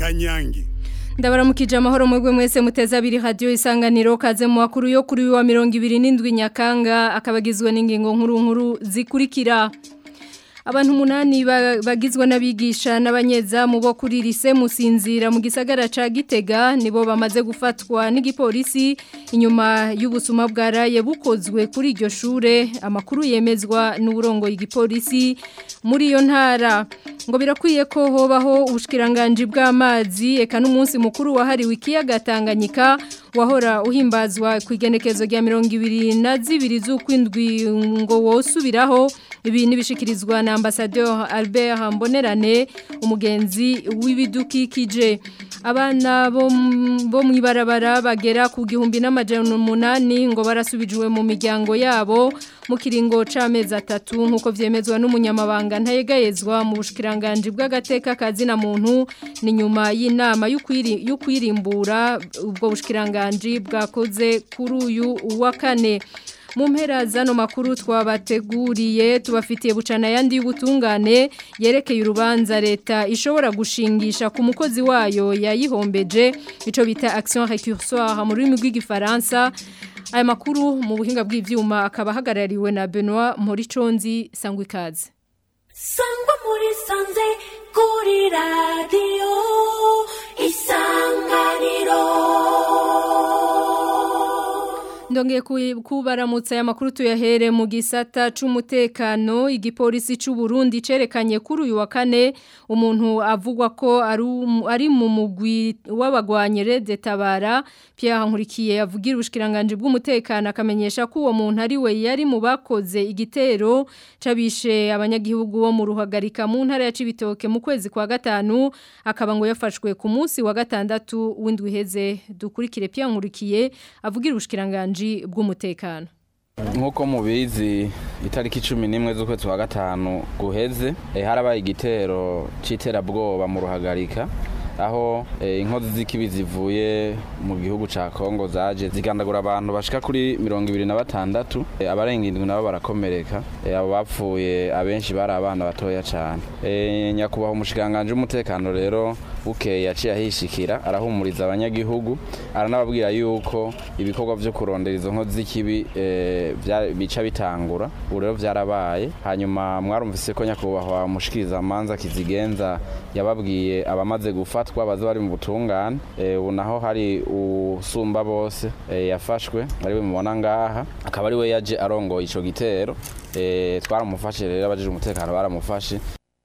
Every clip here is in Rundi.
kanyange ndabaramukije amahoro mwebwe mwese muteza abiri radio isanganiro kaze mu makuru yo kuri wa 27 nyakanga akabagizwe n'ingingo nkuru nkuru zikurikira abantu umunani bagizwe n'abigisha n'abanyezamu bo kuri lise musinzira mu gisagara ca Gitega nibo bamaze gufatwa n'igipolisi inyuma y'ubusuma bwaraye bukozwe kuri iryo shure amakuru yemezwa n'uburongo y'igipolisi muri iyo ntara ngo birakwiye ko hobaho ubushikiranganje bw'amazi eka n'umunsi mukuru wahariwe ikiyaga Tanganyika wahora uhimbazwa ku igenekezo rya 22 z'ukwindwi ngo wosubiraho ibi nibishikirizwa na ambassadeur Albert Mbonerane umugenzi w'ibidukikije abana bo bo mwibarabara bagera ku gihumbi n'amajana umunani ngo barasubijwe mu miryango yabo mu kiringo c'amezi atatu nkuko vyemezwa n'umunyamabanga ntayegayezwa mu bushikiranganje bw'agateka kazina muntu ni nyuma y'inama y'ukwirimbura ubwo bushikiranganje bwakoze kuri uyu wa kane mu mpera zano makuru twabateguriye tubafitiye bucana yandi y'ubutungane yerekeye urubanza leta ishobora gushingisha ku mukozi wayo yayihombeje ico bita action récursoire mu rurimi rw'igifaransa aya makuru mu buhinga bw'ivyuma akaba hagarariwe na Benoit Moriconzi Sangwikaze Sangwa muri sanze kuri radio isanganiro Ndongeye kubaramutsa aya makuru tuyahere mu gisata c'umutekano igipolisi c'u Burundi cerekanye kuri uyu wa kane umuntu avugwa ko ari mu mugwi w'abagwanyere detabara Pierre Nkurikiye yavugira ubushikiranganje bw'umutekano akamenyesha ko uwo muntu ari we yari mu bakoze igitero cabishe abanyagihugu bo mu ruhagarika mu ntara ya Cibitoke mu kwezi kwa gatanu akaba ngo yafashwe ku munsi wa gatandatu w'indwi heze dukurikire Pierre Nkurikiye avugira ubushikiranganje bw'umutekano nk'uko mubizi itariki cumi n'imwe z'ukwezi kwa gatanu guheze harabaye igitero cy'iterabwoba mu ruhagarika aho inkozi z'ikibi zivuye mu gihugu cya kongo zaje zigandagura abantu bashika kuri mirongo ibiri na batandatu abarenga indwi nabo barakomereka abo bapfuye abenshi bari abana batoya cyane nyakubahwa umushikiranganji w'umutekano rero bukeye yaciye ahishikira arahumuriza abanyagihugu aranababwira yuko ibikorwa byo kurondera izo nkozi z'ikibi bica bitangura ubu rero byarabaye hanyuma mwarumvise ko nyakubahwa mushikiriza amanza kizigenza yababwiye abamaze gufatwa baza bari mu butungane ubu naho hari usumba bose yafashwe ariwe mubona ngaha akaba ari we yaje arongoye ico gitero twaramufashe rero abajije umutekano baramufashe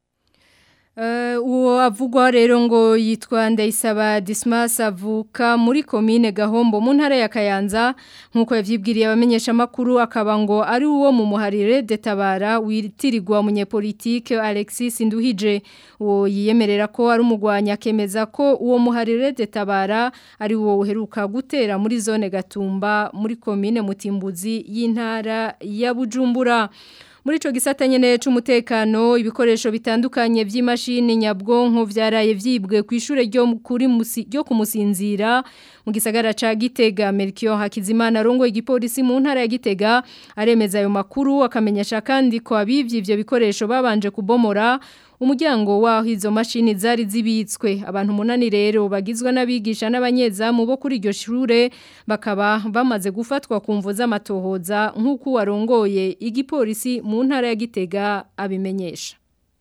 uwo avugwa rero ngo yitwa ndayisaba Dismas avuka muri komine Gahombo mu ntara ya Kayanza nkuko yavyibwiriye abamenyesha makuru akaba ngo ari uwo mu muharire detabara witirirwa munyepolitike Alexis Nduhije uwo yiyemerera ko ari umugwanya akemeza ko uwo muharire detabara ari uwo uheruka gutera muri zone Gatumba muri komine Mutimbuzi y'intara ya Bujumbura muri ico gisata nyene c'umutekano ibikoresho bitandukanye vy'imashini nyabwonko vyaraye vyibwe ku ishure ryo kuri musi ryo kumusinzira mu gisagara ca Gitega Melchior Hakizimana rongo igipolisi mu ntara ya Gitega aremeza ayo makuru akamenyesha kandi ko abivye ivyo bikoresho babanje kubomora umuryango waho izo mashini zari zibitswe abantu munani rero bagizwe n'abigisha n'abanyezamu bo kuri iryo shure bakaba bamaze gufatwa ku mvu z'amatohoza nk'uko warongoye igipolisi mu ntara ya Gitega abimenyesha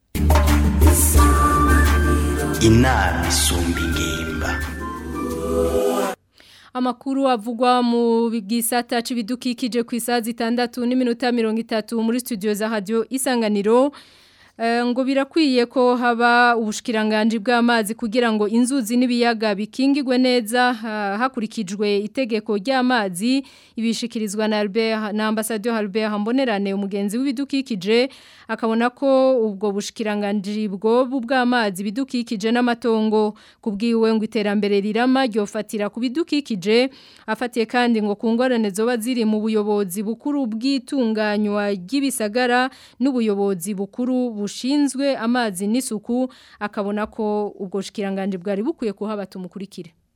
inama isumba ingimba Amakuru avugwa mu gisata c'ibidukikije ku isazi 6 n'iminota 30 muri studio za radio Isanganiro ngo birakwiye ko haba ubushikiranganje bw'amazi kugira ngo inzuzi n'ibiyaga bikingirwe neza hakurikijwe itegeko ry'amazi ibishikirizwa na Albert na ambassadeur Albert Mbonerane umugenzi w'ibidukikije akabona ko ubwo bushikiranganje bwo bw'amazi bidukikije n'amatongo kubwiwe ngo iterambere rirama ryofatira ku bidukikije afatiye kandi ngo kungorane zoba ziri mu buyobozi bukuru bw'itunganywa ry'ibisagara n'ubuyobozi bukuru bushinzwe amazi n'isuku akabona ko ubwo shikiranganje bwari bukwiye kuhaba tumukurikire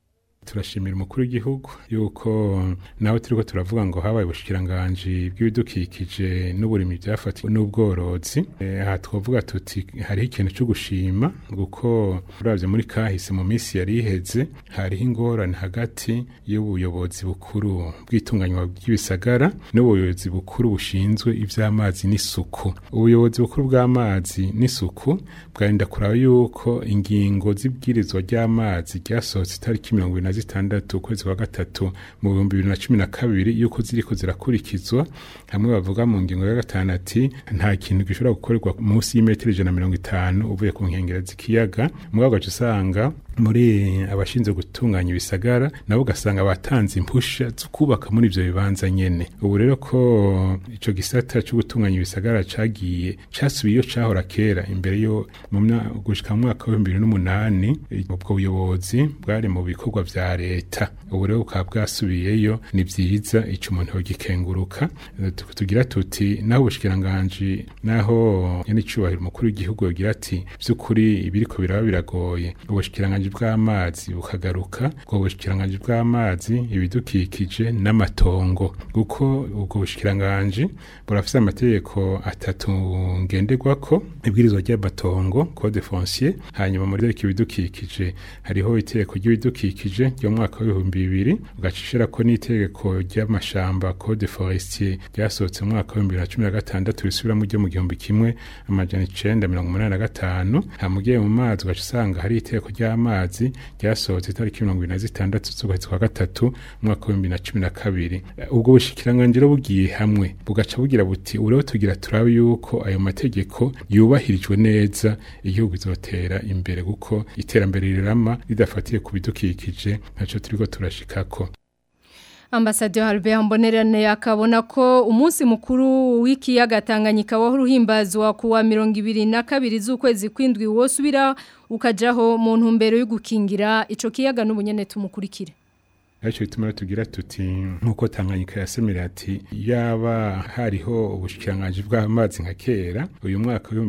turashimira umukuru w'igihugu yuko nawe turiko turavuga ngo habaye ubushikiranganji bw'ibidukikije n'uburimi byafatiwe n'ubworozi Eh, aha twavuga tuti hariho ikintu cyo gushima kuko uravye muri kahise mu minsi yari iheze hariho ingorane hagati y'ubuyobozi bukuru bw'itunganywa ry'ibisagara n'ubuyobozi bukuru bushinzwe ivy'amazi n'isuku ubuyobozi bukuru bw'amazi n'isuku bwarinda kuraba yuko ingingo z'ibwirizwa ry'amazi ryasohotse itariki mirongo ibiri na zitandatu ukwezi kwa gatatu mu bihumbi bibiri na cumi na kabiri yuko ziriko zirakurikizwa hamwe bavuga mu ngingo ya gatanu ati nta kintu gishobora gukorerwa munsi y'imetero ijana na mirongo itanu uvuye ku nkengero z'ikiyaga mugabo ugaca usanga muri abashinzwe gutunganya ibisagara nabo ugasanga batanze impusha zo kubaka muri ivyo bibanza nyene ubu rero ko ico gisata cyo gutunganya ibisagara cagiye casubiye iyo cahora kera imbere yo mu mya- gushika mu mwaka wa 2008 ubwo buyobozi bwari mu bikorwa vya leta ubu rero bukaba bwasubiyeyo ni vyiza ico umuntu yogikenguruka Eh, tu- tugira tuti naho ubushikiranganji naho nyene icubahiro umukuru w'igihugu yogira ati vy'ukuri ibiriko biraba biragoye ubushikiranganji bw'amazi bukagaruka ubwo bushikiranganji bw'amazi ibidukikije n'amatongo kuko ubwo bushikiranganji burafise amategeko atatu ngenderwako ibwirizwa ry'amatongo code foncier hanyuma muri ryo ibidukikije hariho itegeko ry'ibidukikije ryo mu mwaka w'ibihumbi bibiri ugacishirako n'itegeko ry'amashamba code forestier ryasohotse mu mwaka w'ibihumbi bibiri na cumi na gatandatu risubiramo ryo mu gihumbi kimwe amajana icenda mirongo umunani na gatanu hamugiye mu mazi ugaca usanga hari itegeko ry'amazi ryasohotse itariki mirongo ibiri na zitandatu z'ukwezi kwa gatatu mu mwaka w'ibihumbi bibiri na cumi na kabiri Eh, ubwo bushikiranganji rero bugiye hamwe bugaca bugira buti ubu rero tugira turabe yuko ayo mategeko yubahirijwe neza igihugu izotera imbere kuko iterambere rirama ridafatiye ku bidukikije ntaco turiko turashikako Ambassadeur Albert Mbonerane akabona ko umunsi mukuru w'ikiyaga Tanganyika wahora uhimbazwa kuwa 22 z'ukwezi kwindwi wosubira ukajaho mu ntumbero yo gukingira ico kiyaga n'ubunyene tumukurikire. Acho bituma rero tugira tuti nkuko Tanganyika yasemera ati yaba hariho ubushikiranganji bw'amazi nka kera uyu mwaka wa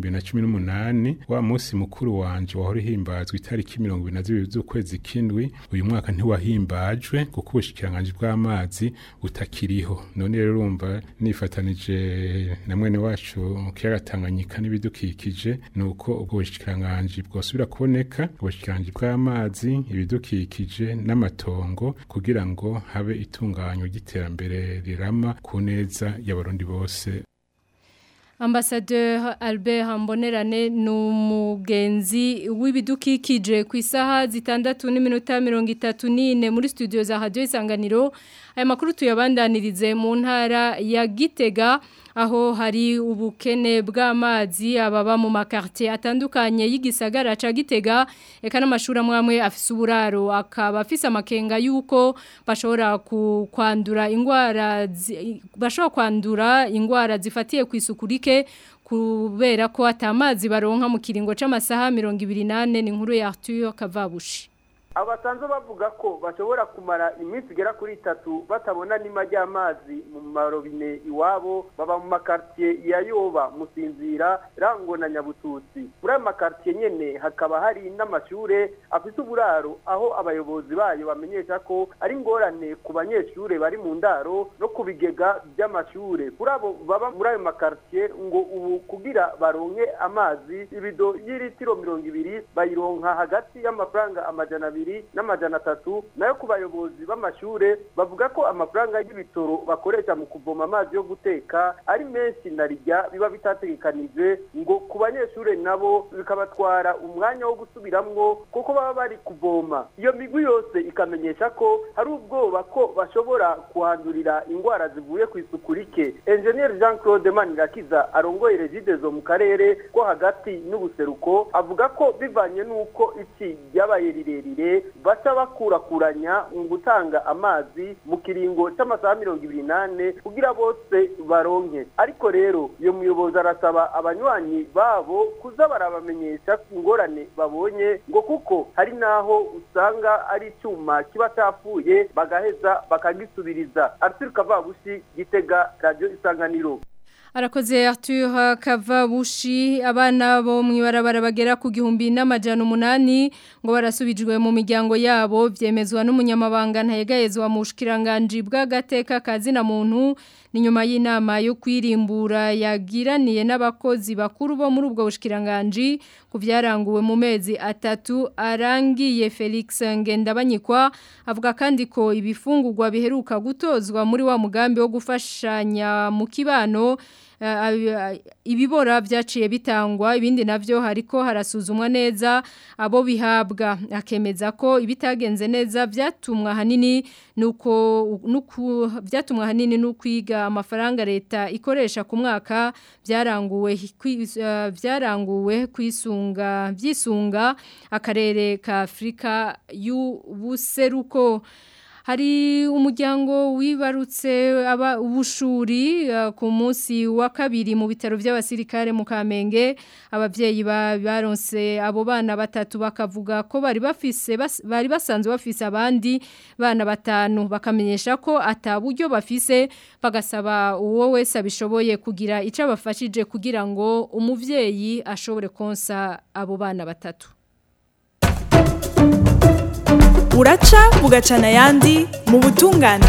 2018 wa munsi mukuru wanje wahora himbazwa itariki 22 z'ukwezi kindwi uyu mwaka ntiwahimbajwe kuko ubushikiranganji bw'amazi butakiriho none rero urumva nifatanije na mwene wacu mu kiyaga Tanganyika n'ibidukikije nuko ubwo bushikiranganji bwosubira kuboneka ubushikiranganji bw'amazi ibidukikije n'amatongo kugira ngo habe itunganywa ry'iterambere rirama ku neza y'abarundi bose Ambassadeur Albert Mbonerane numugenzi w'ibidukikije ku isaha zitandatu n'iminota 34 muri studio za Radio Isanganiro aya makuru tuyabandanirize mu ntara ya Gitega aho hari ubukene bw'amazi ababa mu makartie atandukanye y'igisagara ca Gitega eka n'amashuri amwe afise uburaro akaba afise amakenga yuko bashobora ku- kwandura ingwara zi- bashobora kwandura ingwara zifatiye ku isuku rike kubera ko atamazi baronka mu kiringo c'amasaha 28 ni inkuru ya Arthur Kavabushi abo basanzwe bavuga ko bashobora kumara iminsi igera kuri itatu batabona n'ima ry'amazi mu marobine iwabo baba mu makartiye ya yoba musinzira rango na nyabututsi muri ayo makartiye nyene hakaba hari n'amashure afise uburaro aho abayobozi bayo bamenyesha ko ari ingorane ku banyeshure bari mu ndaro no ku bigega by'amashure kuri abo baba muri ayo makartiye ngo ubu kugira baronke amazi ibido y'iritiro mirongo ibiri bayironka hagati y'amafaranga amajana abiri n'amajana atatu nayo ku bayobozi b'amashure bavuga ko amafaranga y'ibitoro bakoresha mu kuvoma amazi yo guteka ari menshi na rijya biba bitategekanijwe ngo ku banyeshure nabo bikabatwara umwanya wo gusubiramwo kuko baba bari kuvoma iyo migwi yose ikamenyesha ko hari ubwoba ko bashobora kuhandurira ingwara zivuye ku isuku rike engineer jean claude manirakiza arongoye regidezo mu karere ko hagati n'ubuseruko avuga ko bivanye n'uko iki ryabaye rirerire baca bakurakuranya mu gutanga amazi mu kiringo c'amasaha mirongo ibiri n'ane kugira bose baronke ariko rero iyo muyobozi arasaba abanywanyi babo kuza barabamenyesha ku ngorane babonye ngo kuko hari n'aho usanga ari icyuma kiba cyapfuye bagaheza bakagisubiriza arthur kavabushi gitega radiyo isanganiro Arakoze Arthur Kavabushi abana bo mwibarabara bagera ku gihumbi n'amajana umunani ngo barasubijwe mu miryango yabo vyemezwa n'umunyamabanga ntayegayezwa mu bushikiranganje bw'agateka kazi na muntu ni nyuma y'inama yo kwirimbura yagiraniye n'abakozi bakuru bo muri ubwo bushikiranganje ku byaranguwe mu mezi atatu arangiye Felix Ngendabanyikwa avuga kandi ko ibifungurwa biheruka gutozwa muri wa mugambi wo gufashanya mu kibano ibibora byaciye bitangwa ibindi navyo hariko harasuzumwa neza abo bihabwa akemeza ko ibitagenze neza byatumwa hanini nuko nuko byatumwa hanini n'ukwiga amafaranga leta ikoresha ku mwaka byaranguwe byaranguwe kwisunga byisunga akarere ka Afrika y'ubuseruko hari umuryango wibarutse aba ubushuri uh, ku munsi wa kabiri mu bitaro by'abasirikare mu Kamenge abavyeyi baronse abo bana batatu bakavuga ko bari bafise bas, bari basanzwe bafise abandi bana batanu bakamenyesha ko ataburyo bafise bagasaba uwo wese abishoboye kugira ico abafashije kugira ngo umuvyeyi ashobore konsa abo bana batatu uraca bugacana ayandi mu butungane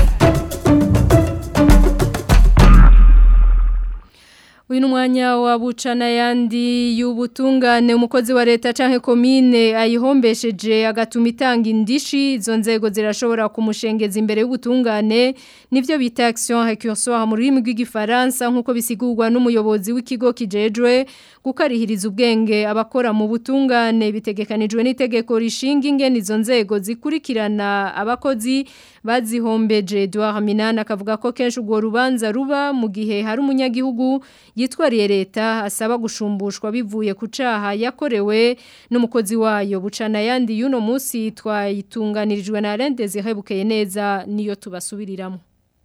uyu ni umwanya wa bucana yandi y'ubutungane umukozi wa leta cyangwa komine ayihombesheje agatuma itanga indishi izo nzego zirashobora kumushengeza imbere y'ubutungane nibyo bita action récursoire mu rurimi rw'igifaransa nk'uko bisigurwa n'umuyobozi w'ikigo kijejwe gukarihiriza ubwenge abakora mu butungane bitegekanijwe n'itegeko rishinga ingene izo nzego zikurikirana abakozi bazihombeje Edouard Minana akavuga ko kenshi ubwo rubanza ruba mu gihe hari umunyagihugu yitwariye leta asaba gushumbushwa bivuye ku caha yakorewe n'umukozi wayo bucana yandi y'uno munsi twayitunganirijwe na Rendeze hebukeye neza niyo tubasubiriramo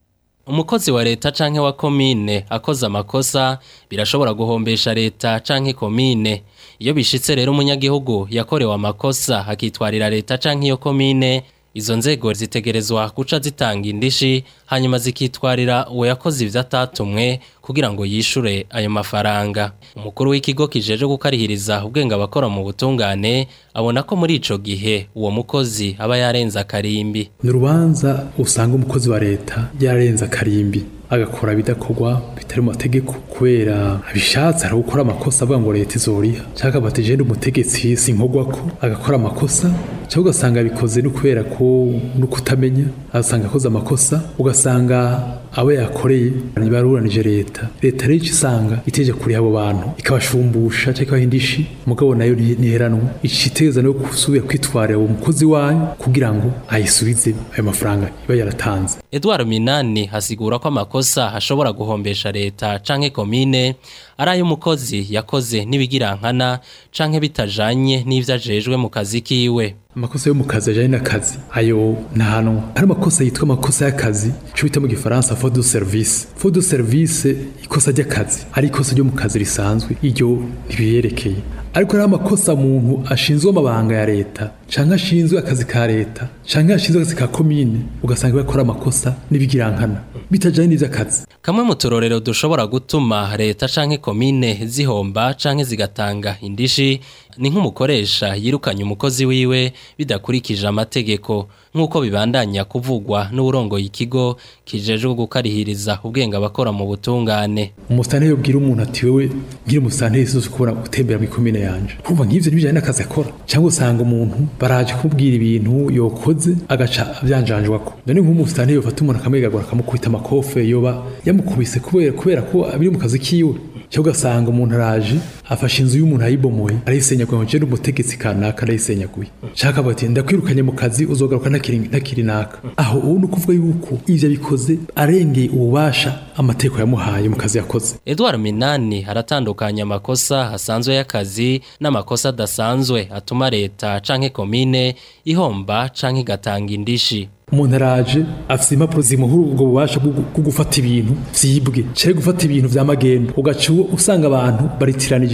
umukozi wa leta canke wa komine akoze amakosa birashobora guhombesha leta canke komine iyo bishitse rero umunyagihugu yakorewe amakosa akitwarira leta canke iyo komine izo nzego zitegerezwa guca zitanga indishi hanyuma zikitwarira uwo yakoze ivyo atatumwe kugira ngo yishure ayo mafaranga umukuru w'ikigo kijeje gukarihiriza ubwenge abakora mu butungane abona ko muri ico gihe uwo mukozi aba yarenze akarimbi ni urubanza usanga umukozi wa leta yarenze akarimbi agakora bidakorwa bitari mu mategeko kubera abishatse ari gukora amakosa avuga ngo leta izoriha cyangwa bati jende umutegetsi sinkogwa ko agakora amakosa cyangwa ugasanga bikoze no kubera ko no kutamenya agasanga akoze amakosa ugasanga abo yakoreye ntibaruranije leta leta rero icyo isanga iteje kuri abo bantu ikabashumbusha cyangwa ikabaha indishi mugabo nayo ntiheranwa iciteza no gusubira kwitwarira uwo mukozi wayo kugira ngo ayisubize ayo mafaranga iba yaratanze Edouard Minani hasigura ko amakosa ashobora guhombesha leta canke komine ari ay'umukozi yakoze n'ibigirankana canke bitajanye n'ivyo ajejwe mu kazi kiwe amakosa yo mu kazi ajyanye n'akazi ayo ntahanwa hari amakosa yitwa amakosa y'akazi icyo bita mu gifaransa fo de service fo de service ikosa ry'akazi ari ikosa ryo mu kazi risanzwe iryo ntibiyerekeye ariko hari amakosa umuntu ashinzwe amabanga ya leta cyangwa ashinzwe akazi ka leta cyangwa ashinzwe akazi ka komine ugasanga bakora amakosa n'ibigirankana bitajyanye n'iby'akazi kamwe mu turorero dushobora gutuma leta canke komine zihomba canke zigatanga indishi ni nk'umukoresha yirukanye umukozi wiwe bidakurikije amategeko nk'uko bibandanya kuvugwa n'uburongoye ikigo kijejwe gukarihiriza ubwenge abakora mu butungane umusitanteri yobwira umuntu ati wewe ngira umusitanteri si kubona gutembera mu ikomine yanje kumva nk'ivyo ntibijanye n'akazi akora cyangwa usanga umuntu baraje kumubwira ibintu yokoze agaca avyanjanjwako none nk'umusitanteri yofata umuntu akamwegagura akamukubita amakofe yoba yamukubise kubera kubera ko biri mu kazi kiwe cyangwa ugasanga umuntu araje afashe inzu y'umuntu ayibomoye arayisenyaguye ngo njyewe umutegetsi kanaka arayisenyaguye shaka bati ndakwirukanye mu kazi uzogaruka ntakiri ntakiri naka aho ubu ni ukuvuga yuko ivyo bikoze arengeye ububasha amategeko yamuhaye mu kazi yakoze Edouard Minani aratandukanya amakosa asanzwe y'akazi n'amakosa adasanzwe atuma leta canke komine ihomba canke igatanga indishi umuntu araje afite impapuro zimuhura ubwo bubasha bwo gufata ibintu vyibwe cari gufata ibintu vya magendo ugaca usanga abantu baritiranije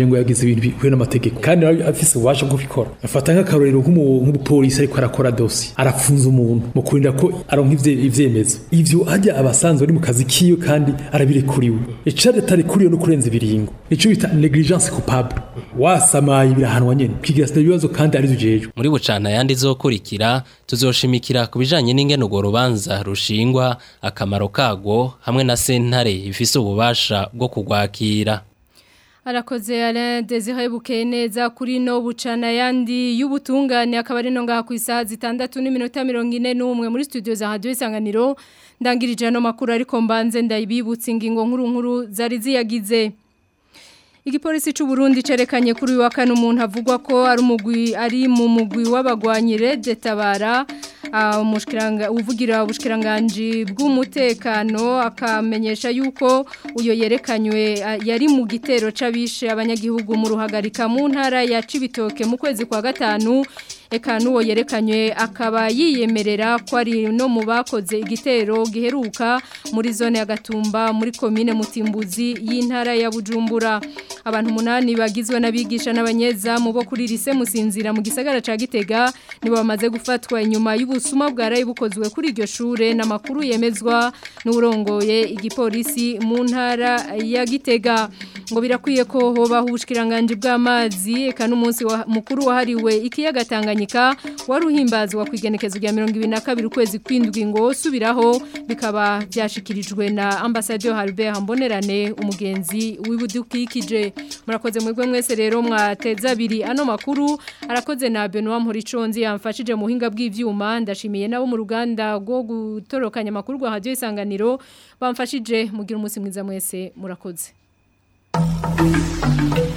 yitwaje ngo yagize ibintu bihuye n'amategeko kandi nawe afise ububasha bwo kubikora afata nk'akarorero nk'umu- nk'umupolisi ariko arakora dosi arafunza umuntu mu kurinda ko aronka ivye- ivyemezo ivyo hajya abasanzwe ari mu kazi kiwe kandi arabirekuriwe icari atarekuriwe no kurenza ibiringo nico bita negligence coupable wasamaye birahanwa nyene kigira sida ibibazo kandi ari ujejwe muri bucana yandi zokurikira tuzoshimikira ku bijanye n'ingene urwo rubanza rushingwa akamaro kagwo hamwe na sentare ifise ububasha bwo kugwakira Arakoze Alain Desire Bukeneza kuri no bucana yandi y'ubutungane akaba ari no ngaha ku isaha zitandatu n'iminota 41 muri studio za Radio Isanganiro ndangirije no makuru ariko mbanze ndayibibutsa ingingo nkuru nkuru zari ziyagize Igipolisi c'u Burundi cerekanye kuri uyu wa kane umuntu avugwa ko ari umugwi ari mu mugwi w'abagwanyire detabara ah, umushikiranga uvugira ubushikiranganje bw'umutekano akamenyesha yuko uyo yerekanywe ah, yari mu gitero c'abishe abanyagihugu mu ruhagarika mu ntara ya Cibitoke mu kwezi kwa gatanu eka n'uwo yerekanywe akaba yiyemerera ko ari no mu bakoze igitero giheruka muri zone ya Gatumba muri komine Mutimbuzi y'intara ya Bujumbura abantu umunani bagizwe n'abigisha n'abanyezamu bo kuri lise musinzira mu gisagara ca Gitega nibo bamaze gufatwa inyuma y'ubusuma bwaraye bukozwe kuri iryo shure n'amakuru yemezwa n'urongoye igipolisi mu ntara ya Gitega ngo birakwiye ko hobaho ubushikiranganje bw'amazi eka n'umunsi wa- mukuru wahariwe ikiyaga Tanganyika wari uhimbazwa ku igenekezo rya 22 ukwezi kwindwi ngo subiraho bikaba byashikirijwe na ambassadeur Albert Mbonerane umugenzi w'ibudukikije murakoze mwebwe mwese rero mwateza abiri ano makuru arakoze na Benoit Mporiconzi yamfashije mu buhinga bw'ivyuma ndashimiye nabo mu ruganda rwo gutorokanya amakuru rwa Radio Isanganiro bamfashije mugira umunsi mwiza mwese murakoze Thank you.